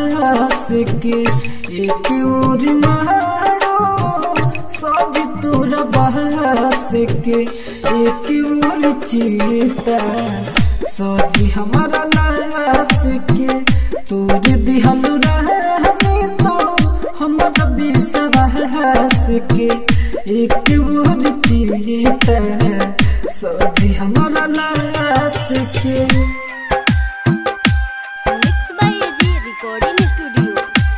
बहास के एक और मारो सब तोर बहास के एक और चीता सोची हमारा लाश के तोर दिहल रहनी तो हमारा विश्वास के एक और चीता सोची हमारा लाश के mix by AG recording studio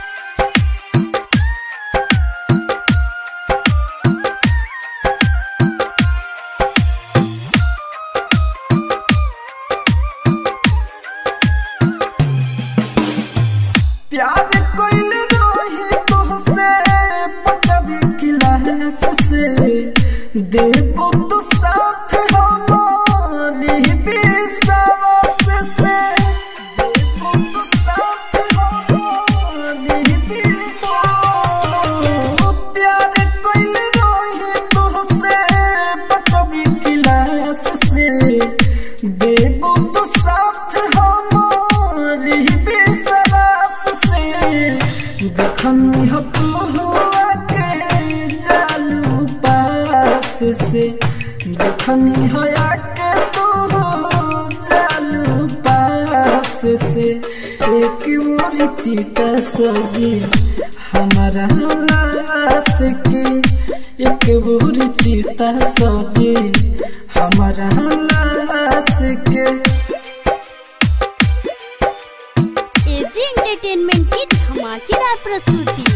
प्यार कोइल रोही तुहसे पचरी क्लास से देबो तो साथ हमारी विश्वास से देबो तो साथ हमारी विश्वास प्यार कोइल रोही तुहसे पचरी क्लास से देबो तो साथ हमारी विश्वास से देखनी हो हुआ के जालू पास से देखनी हो के तू जालू पास से एक मोरी चीता सजी हमारा लाश के एक मोरी चीता सजी हमारा लाश के एजी एंटरटेनमेंट की धमाकेदार प्रस्तुति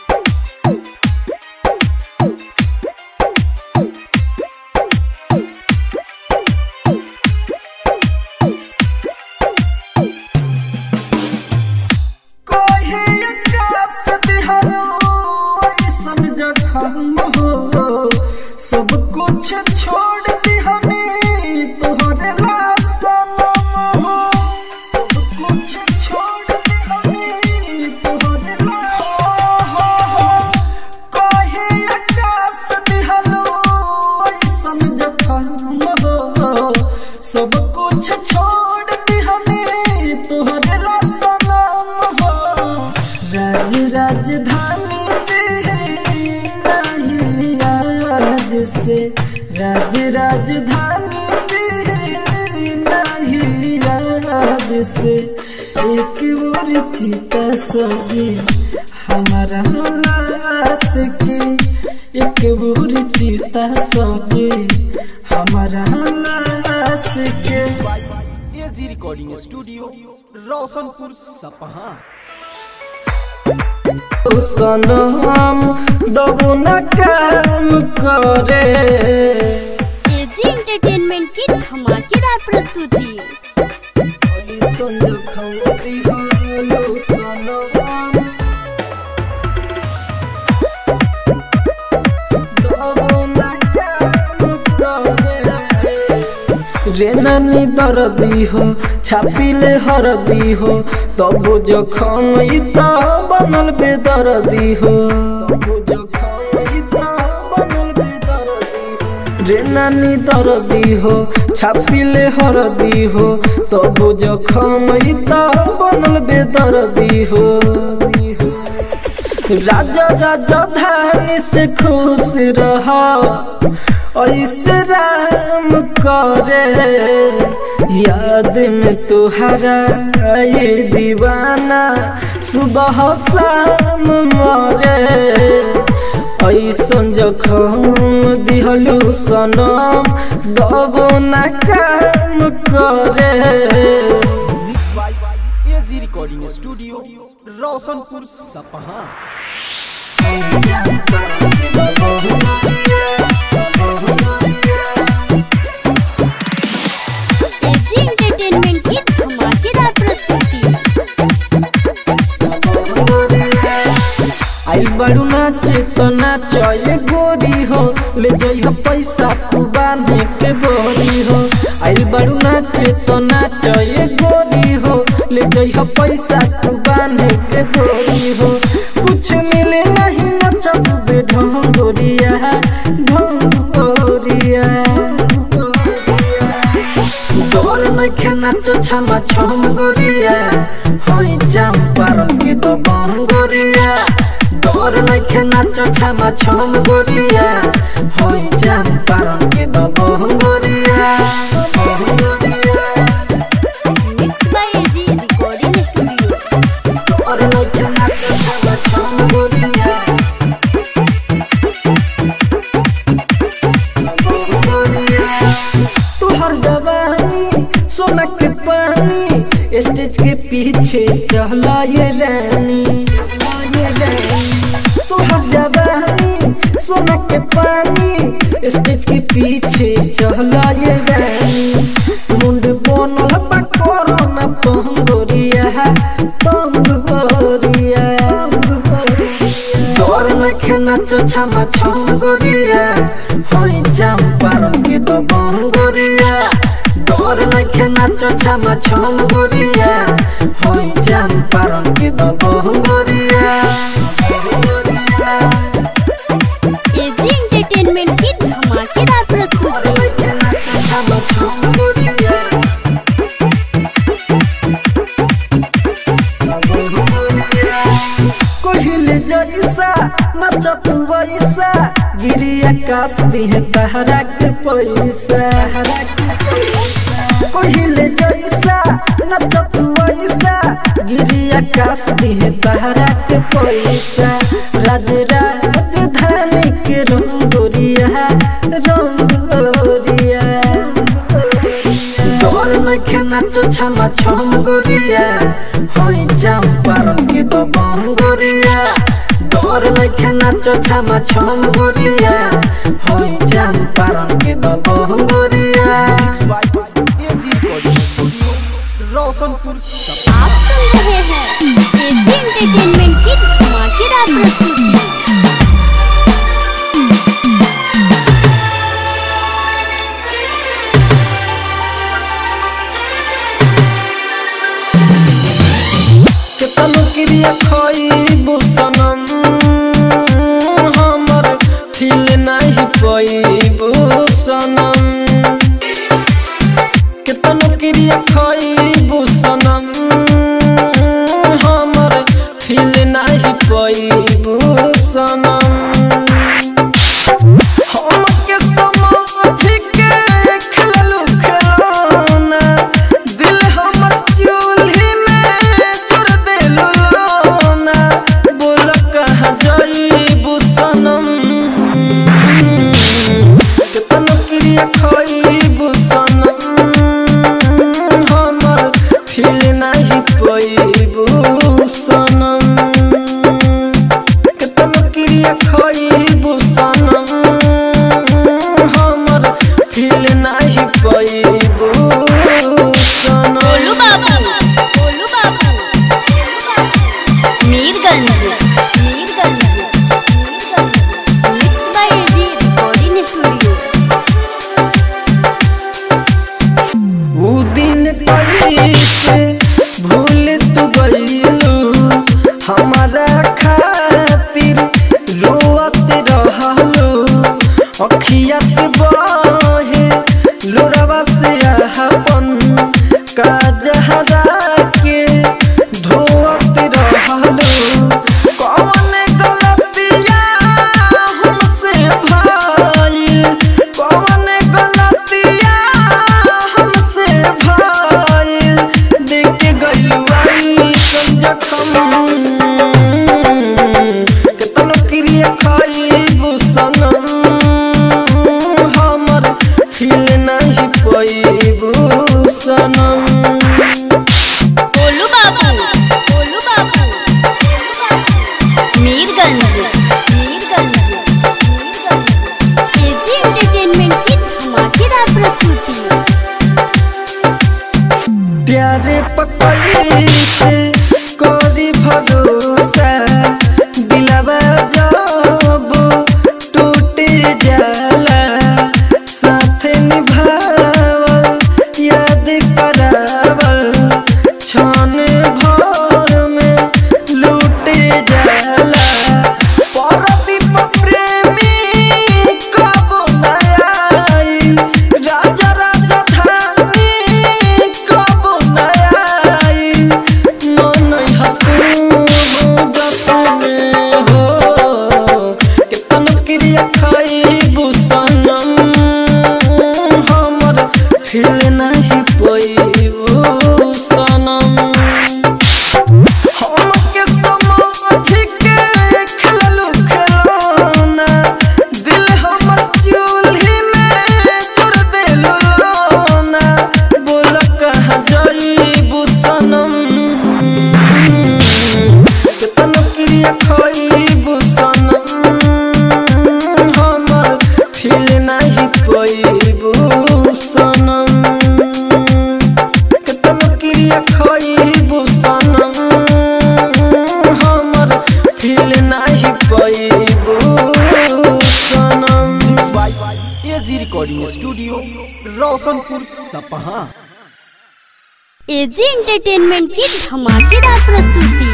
कोई आकाश दिहरो ऐसन जखम हो सब कुछ छोड़ दिहनी तोहरे लासन हो सब कुछ छोड़ दिहनी तोहरे लासन हो कोई आकाश दिहरो ऐसन जखम हो सब कुछ छोड़ दिहनी तोहरे लासन हो राज राजधानी जी नहीं आज से राज राजधानी जी नहीं आज से एक और चीता सजी हमारा लाश के एक और चीता सजी हमारा लाश के एजी रिकॉर्डिंग स्टूडियो रोशनपुर सपहा सनम दबो न काम करे एजी एंटरटेनमेंट की धमाकेदार प्रस्तुति संजखौती हालो सनम दबो न काम करे रे नानी दर्दी हो छापिले हरदी हो तब जखम ई त बनल बेदर्दी हो तब जखम ई त बनल बेदर्दी हो रे नानी दर्दी हो छापिले हरदी हो तब जखम ई त बनल बेदर्दी हो राजा राजा धानी से खुश रहा ऐसे राम करे याद में तुहरा ये दीवाना सुबह शाम मरे ऐसन जखम दिहलू सनम दबो न काम करे mix by AG recording studio Roshanpur Sapaha AG entertainment की धमाकेदार प्रस्तुति आई बड़ू नाचे तो नाचे गोरी हो ले जइह पैसा तू बांधे के बोरी हो आई बड़ू नाचे तो नाचे गोरी हो ले जइह पैसा तू बांधे के बोरी हो कुछ मिले नहीं नचब बे ढोंगोरिया ढोंगोरिया तोर नखे नाचो छमा छम गोरिया होई जाम पार पारम के तो बंगोरिया तोर नइखे नाचो छामा छम गोरिया होई जाम पारम के तो बंगोरिया बंगोरिया mix by AG recording studio तोर नइखे नाचो छामा छम गोरिया तुहर जवानी सोना के पानी स्टेज के पीछे चला ये रानी ये रानी तुहर जवानी सोना के पानी स्टेज के पीछे चला ये रानी मुंड बनल बा कोरोना पंगोरिया पंगोरिया तोर नखे नाचो छामा छम गोरिया होई जाम पारम के तो बंगोरिया तोर नखे नाचो छामा छम गोरिया होई जाम पारम के तो बंगोरिया एजी एंटरटेनमेंट की धमाकेदार प्रस्तुति छामा छम गोरिया कोहिले जैसा नचत वैसा गिरी आकाश दिहे तहरा के पैसा कोहिले जैसा नचत वैसा गिरी आकाश दिहे तहरा के पैसा राज राजधानी के रंगोरिया रंगोरिया तोर नखे नाचो छामा छम गोरिया होई जाम पारम के तो बंगोरिया तोर नखे नाचो छामा छम गोरिया होई जाम पारम के तो बंगोरिया AG recording studio Roshanpur Sapaha आप सुन रहे हैं एजी एंटरटेनमेंट की धमाकेदार प्रस्तुति केतनो क्रिया खइबू सनम हमर फील नाही पइबू सनम केतनो क्रिया खइबू सनम हमर फील नाही पइबू सनम हमके समझ के खेललू खेलौना दिल हमर चूल्ही में चुर देलू लोना बोल कहाँ जाइबू सनम केतन क्रिया खइबू सनम हमर फील नाही पइबू सनम केतन क्रिया खइबू सनम हमर फील नाही पइबू सनम गोलू बाबू गोलू बाबू Mirganj Mirganj mix by AG recording studio ऊ दिन कैसे भूल तू गईलू हमारा खातिर रोअत रहलू अखिया से बहे लोरवा से अपन काजहरा के धोअत रहलू कौन गलतिया हमसे भाई कौन गलतिया हमसे भाई देख गलुआई जखम केतनो क्रिया खाइबू सनम हमर फील नहीं पइबू सनम गोलू बाबू गोलू बाबू मीरगंज मीरगंज एजी एंटरटेनमेंट की धमाकेदार प्रस्तुति प्यारे पकड़ी से करी भरोसा दिलवा जब टूट जाला साथ निभावल याद करावल क्षण भर में लूट जाला परदीप प्रेमी कब नया राजा राजधानी कब नया studio Roshanpur Sapaha AG entertainment की धमाकेदार प्रस्तुति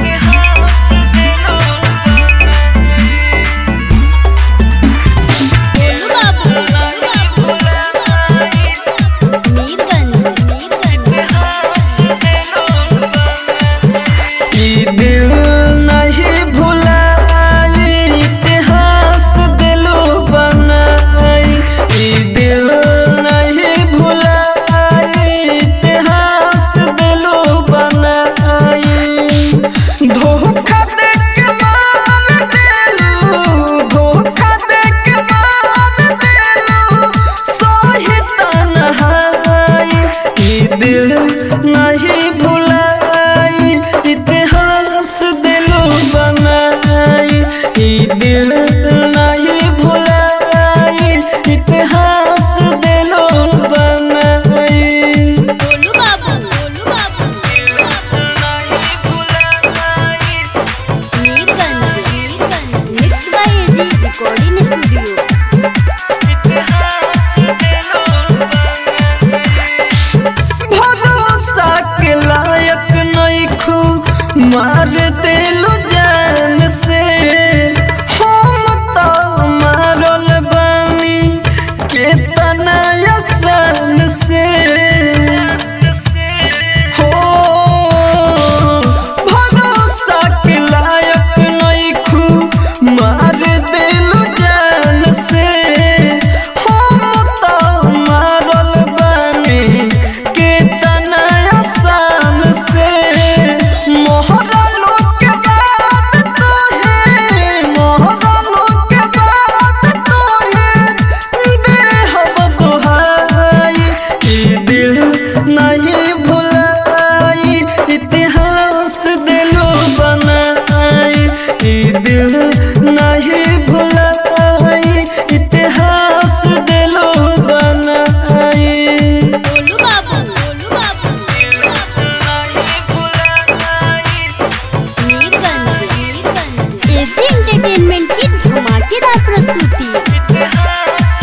गोलू बाबू, मीरगंज मीरगंज ई दिल नहीं भुलाई इतिहास दिलो बनाई ई दिल नहीं भुलाई इतिहास दिलो बनाई धोखा दे के मान देलू धोखा दे के मान देलू सोही तन्हाई ई दिल नहीं भुलाई इतिहास दिलो बनाई ई दिल नहीं भुलाई इतिहास दिलो बनाई गोलू बाबू गोलू बाबू Mirganj Mirganj mix by AG recording studio भरोसा के लायक नहीं खू मार दिलू जान से हम तो मारल बानी केतना आसान से हो भरोसा के लायक नहीं खू मार दिलू जान से हम तो मारल बानी केतना आसान से मोहरा लोग के बात तो है मोहरा लोग के बात तो है देहब दुहाई ई दिल नहीं भुलाई इतिहास दिलो बनाई ई दिल नहीं भुलाई इतिहास दिलो बनाई गोलू बाबू गोलू बाबू मीरगंज मीरगंज एजी एंटरटेनमेंट की धमाकेदार प्रस्तुति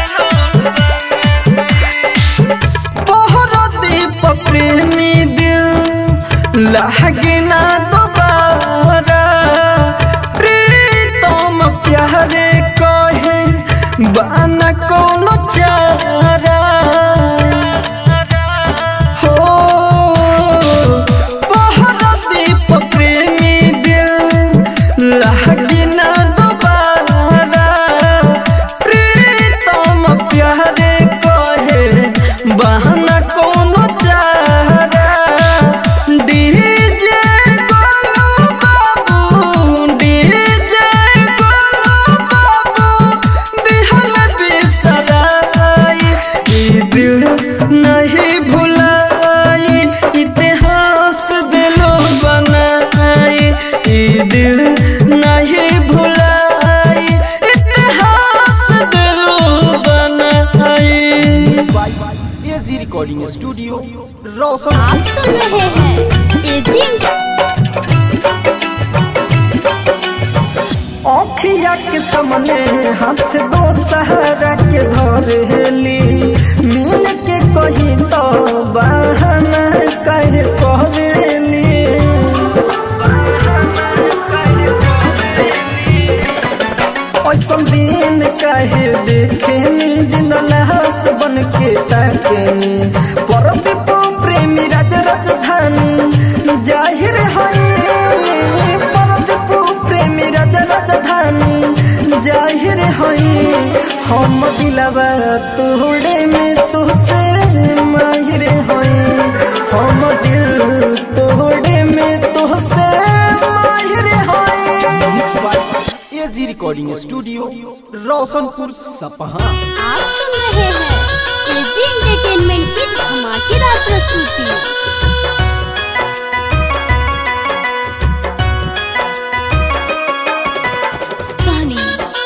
तोहरा दीप प्रेमी दिल लागे ना दोबारा प्रीतम प्यारे कहे बाना कोनो चारा हो तोहरा दीप प्रेमी दिल लागे ना दोबारा प्रीतम प्यारे कहे बहना कोनो चारा डीजे गोलू बाबू डीजे गोलू बाबू दिहल बिसराई ई दिल नहीं भुलाई इतिहास दिलो बनाई ई दिल नहीं भुलाई इतिहास दिलो बनाई एजी रिकॉर्डिंग स्टूडियो रोशन आप सुन रहे हैं एजी अखिया के सामने हाथ दो सहारा के धरेली मिल के कही तो बहाना कहे करेली ऐसन दिन कहे देखे जिन लाश बन के ताकेनी परदीप प्रेमी राज राजधानी जाहिर है परदीप प्रेमी राज राजधानी जाहिर है हम दिलवा तोड़े में तुझसे माहिर है हम दिल तोड़े में तुझसे माहिर है AG recording studio Roshanpur Sapaha आप सुन रहे हैं एजी एंटरटेनमेंट की धमाकेदार प्रस्तुति कहानी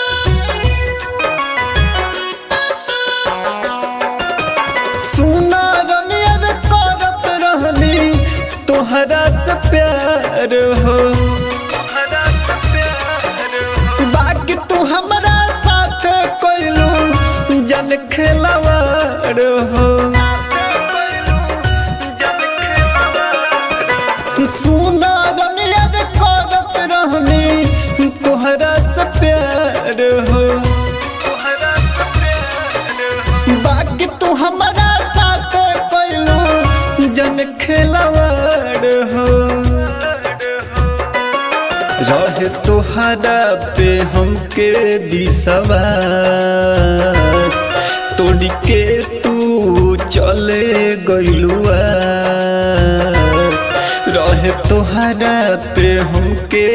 सुना रमियर करत रहली तोहरा से प्यार हो बाकी तू हमरा साथ कोइलू जन खेलवा रहे तोहरा पे हमके विश्वास तोड़ के तू चले गइलुआ रहे तोहरा पे हमके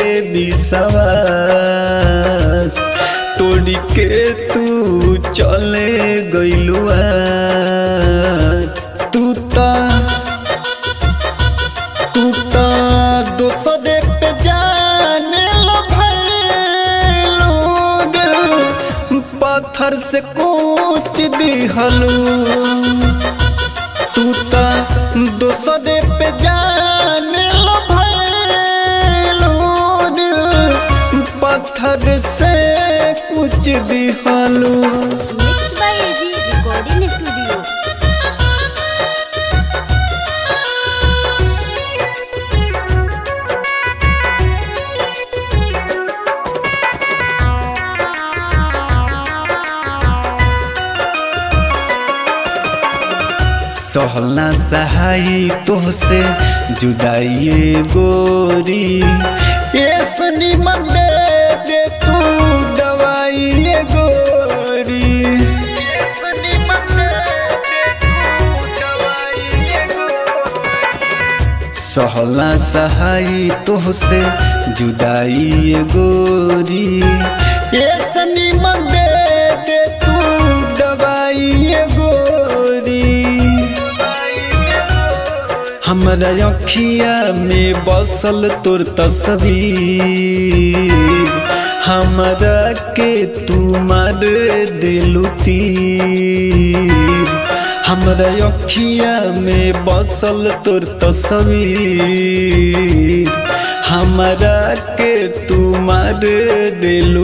विश्वास तोड़ के तू चले गइलुआ तू ता तू ता दूसरे पे जाने लो भइलू दिल पत्थर से कूच दिहलू तू ता दूसरे पे जाने लो भइलू दिल पत्थर से कुछ दिहलू mix by AG recording studio सहलना सहाई तोहसे जुदाई गोरी ऐसनी मन दे दे तू दवाई ये गोरी ऐसनी मन दे दे तू दवाई ये गोरी सहला सहाई तोहसे जुदाई ये गोरी ये सनी मन दे दे तू दवाई ये गोरी हमरा अखिया में बसल तोर तस्वीर हमरा के तू मार दिलू तीर हमरा अखिया में बसल तोर तस्वीर हमरा के तू मार दिलू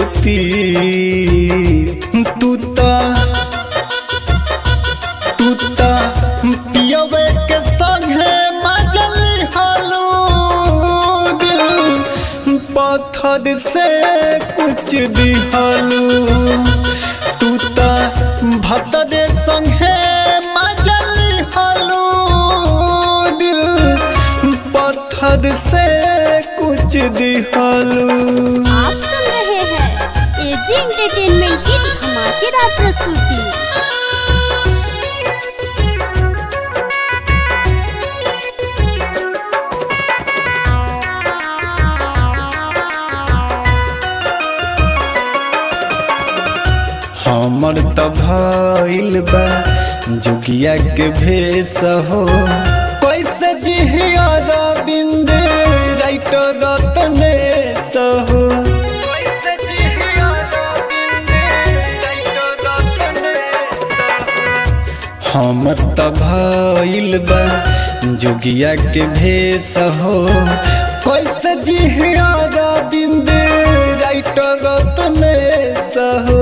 तीर तू ता तू ता पियवे के संगे मजल हालो दिल पत्थर से कुछ दिहालू तू ता भतरे संगे मजल हालो दिल पत्थर से कुछ दिहालू आप सुन रहे हैं एजी एंटरटेनमेंट की धमाकेदार प्रस्तुति हमर त भइल बा जुगिया के भेष हो कैसे जिहिया रविंद राइटर रतने सहो हमर त भइल बा जोगिया के भेष हो कैसे जिहिया रविंद राइटर रतने सहो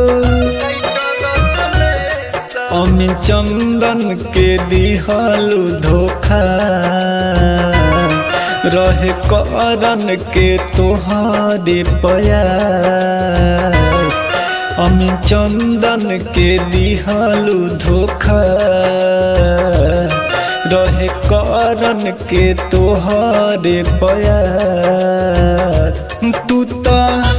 अमी चंदन के दिहलु धोखा रहे करन के तोहारे पयास अमी चंदन के दिहलु धोखा रहे करन के तोहारे पयास तू ता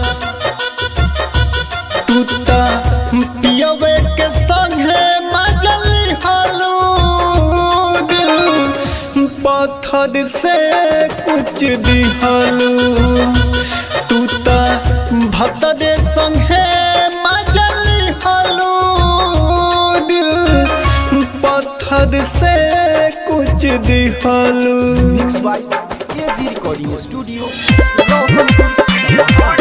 तू ता पियवे के संगे मजल हालो दिल पत्थर से कुछ दिहालू तू ता भतरे संगे मजल हालो दिल पत्थर से कुछ दिहालू mix by AG recording studio Roshanpur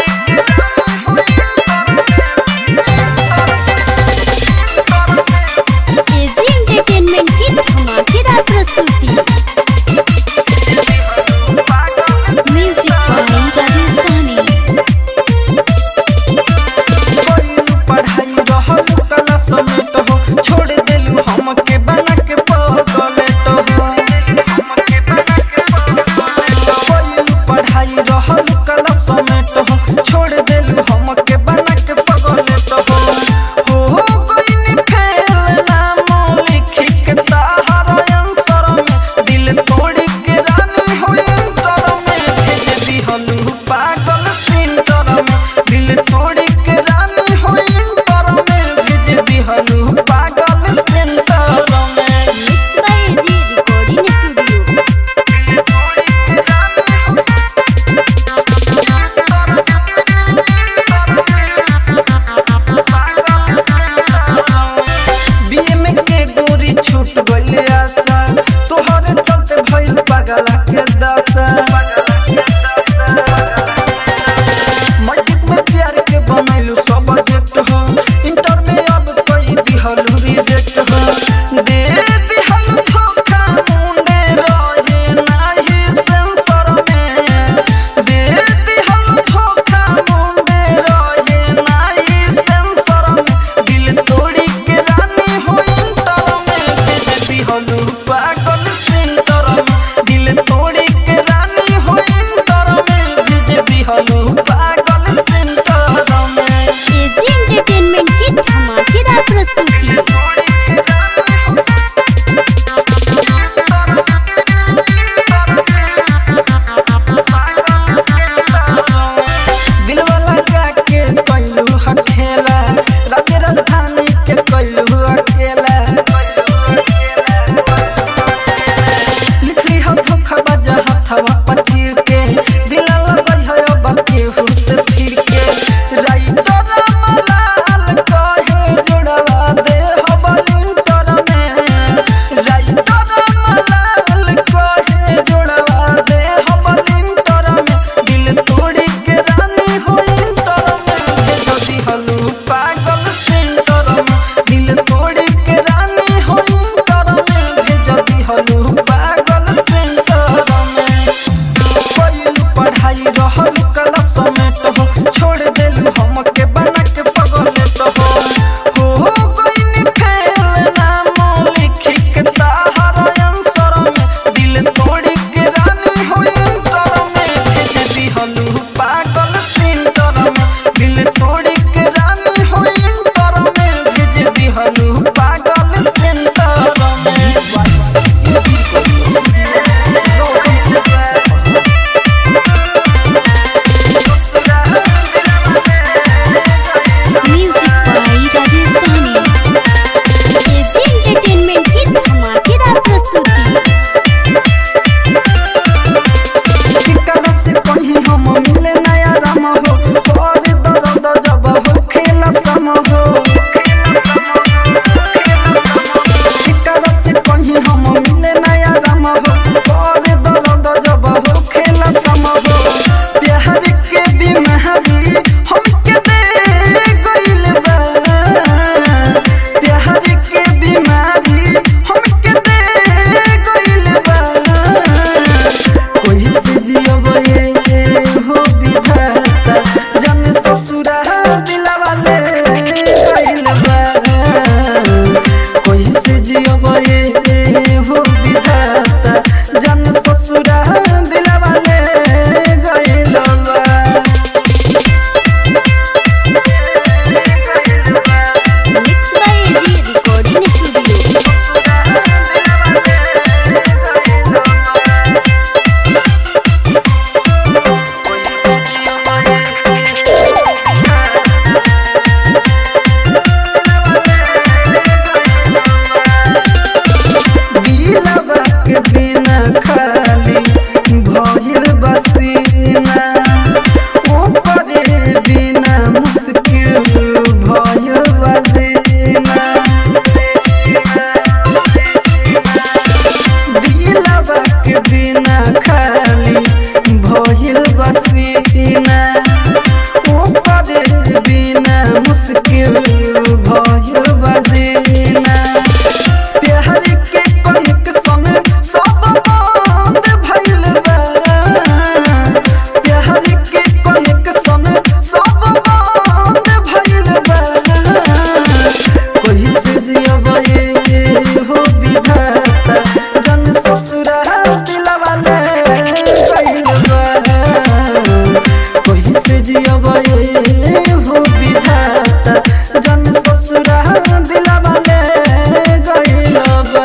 AG entertainment की धमाकेदार प्रस्तुति म्यूजिक बाय राजेश सहनी पढ़ाई रहल कला समेत हो छोड़ देलू हमके बना के पगलेट हो पढ़ाई रहल कला समेत हो छोड़ देलू हमके बना के पगलेट हो हो गइनी फेल नाम लिखी के ताहर अंसर में दिल तोड़ के रानी हो अंतर में भेज दिहलू पागल सेंटर में दिल तोड़ी के रानी हो इंटर में भेज दिहलू पागल सेंटर में mix by AG recording studio BM के गोरी छूट गइल आशा तोहरे चलते भइल पागल के दशा मैट्रिक में प्यार के बनैलू सब्जेक्ट हो इंटर में अब कई दिहलू रिजेक्ट हो दे दिहलू धोखा मुंडे रहे नाही सेंसर में दे दिहलू धोखा मुंडे रहे नाही सेंसर में दिल तोड़ी के रानी हो इंटर में भेज दिहलू पागल सेंटर में दिल तोड़ी के रानी हो इंटर में भेज दिहलू पागल सेंटर में एजी एंटरटेनमेंट की धमाकेदार प्रस्तुति दिलवाला जाके कैलू हखेला राज्य राजधानी के कैलू अकेला लिखली हो धोखा बजा हथवा पचीर के दिला लगल है अब केहू से फिर के राइटर मलाल कहे जुड़वा दे हो बलिंटर में राइटर मलाल कहे जुड़वा दे हो बलिंटर में दिल तोड़ी के रानी हो इंटर में भेज दिहलू पागल सेंटर में दिल तोड़ी के रानी हो इंटर में भेज दिहलू पागल सेंटर में कोई पढ़ाई रहल क्लास में तो हो छोड़ देलू हमके बना के पगलेट हो हो गइनी फेल नाम लिखी के ताहर आंसर में दिल तोड़ी के रानी हो इंटर में भेज दिहलू पागल सेंटर में दिल तोड़ी के रानी हो इंटर में भेज दिहलू पागल centre music by Rajesh Sahni AG entertainment की धमाकेदार प्रस्तुति टिकरा से कहीं हम मिले नया राम हो और दर्द जब हो खेला सम हो टिकरा से कहीं हम मिले नया राम हो और दर्द जब हो खेला सम हो प्यार के बीमारी हमके दे गइल बा प्यार के बीमारी हमके दे गइल बा कोई से जियब ये हो विधाता जन ससुरा दिलवा ले गइल बा कोई से जियब ये हो विधाता जन ससुरा दिलवा ले गइल बा mix by AG recording studio दिलवा के बिना खाली भइल बसीना ओकरे बिना मुश्किल भइल बसीना दिलवा के बिना खाली भइल बसीना ओकरे बिना मुश्किल भइल बसीना प्यार के कनिक संग सब बंद भइल बा प्यार के कनिक संग सब बंद भइल बा कोई से जियब ये हो विधाता जन ससुरा दिलवा ले गइल बा कोई से जियब ये हो विधाता जन ससुरा दिलवा ले गइल बा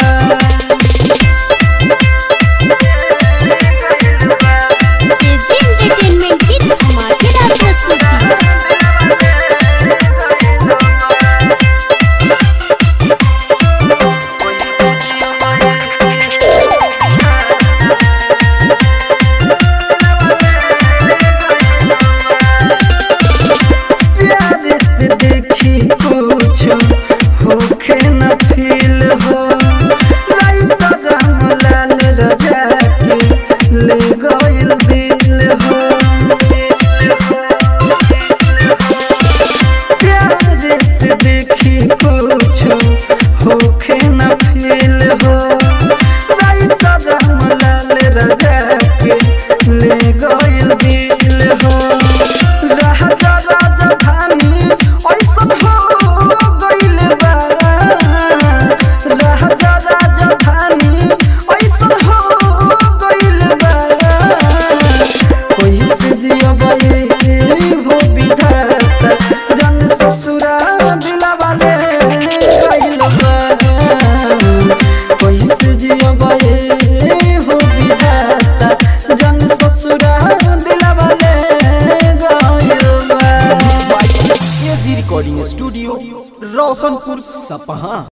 एजी एंटरटेनमेंट की धमाकेदार ले गइल दिल हो राजा राजधानी ऐसन हो गइल बा राजा राजधानी ऐसन हो गइल बा कैसे जियबे हो विधाता जन ससुरा दिलवा ले गइल बा कैसे जियबे हो विधाता जन ससुरा दिलवा ले गइल बा एजी रिकॉर्डिंग स्टूडियो रोशनपुर सपहा